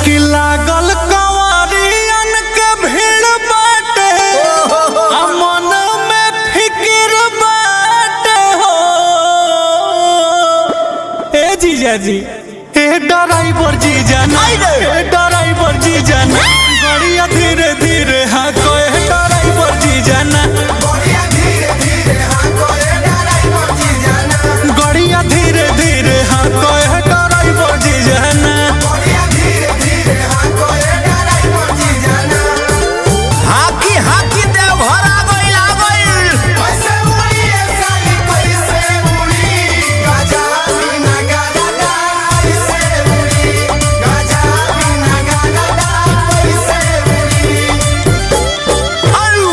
कि लागल कंवरियन के भीड़ बाटे आ मन में फिक्र बाटे हो ए जीजा जी ए ड्राइवर जीजा ना ए ड्राइवर जीजा ना गाड़िया धीरे धीरे हाँ को ए ड्राइवर जीजा ना गाड़िया धीरे धीरे हाँ को ए ड्राइवर जीजा ना हाकी हाकी देव घर आ गइल आ गइल आयु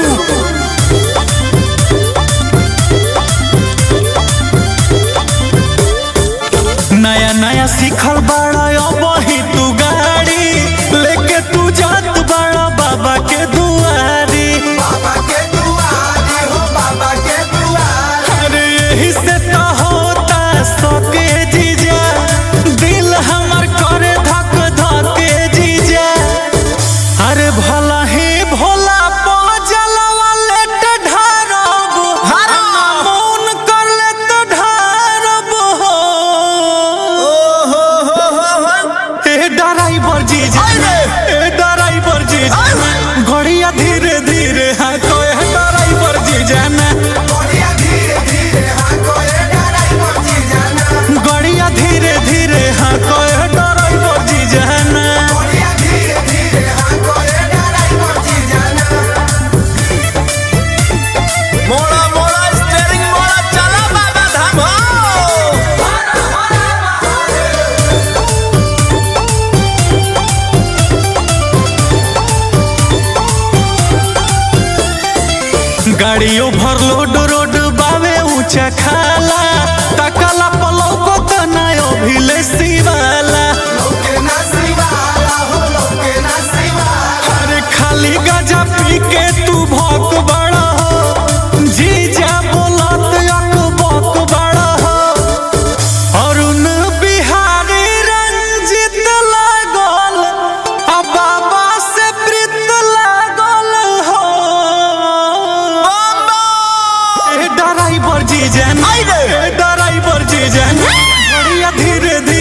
नया नया सीखल बाड़ा वही तू गाड़ी लेके तू जात बाड़ा बाबा के दुआरी अरे यही से तो होता सके जीजा दिल हमर करे धक धके जीजा अरे भला ही भोला पजलवा लेट ढारब ढारब। मौन कर ले तो ढारब हो हो हो हो हो ए ड्राइवर जीजा अरे! ए ड्राइवर जीजा अरे! गड़िया धीरे धीरे हाँ तो ए ड्राइवर जीजा ना गड़िया धीरे धीरे हाँ तो ए ड्राइवर जीजा ना मोड़ा मोड़ा स्टीयरिंग मोड़ा चला बाबा धाम हो गाड़ी ओवरलोड रोड बावे ऊंचा खाला तकला पलौको तनायो भिले सिवाला अरे खाली गजा पी के तू भौक बड़ा हो जीजा बोलत यक बक बड़ा हो अरुण बिहारी रंजित लागल आ बाबा से प्रीत लागल हो ए ड्राइवर जीजा आई रे। ए ड्राइवर जीजा बढ़िया धीरे धीरे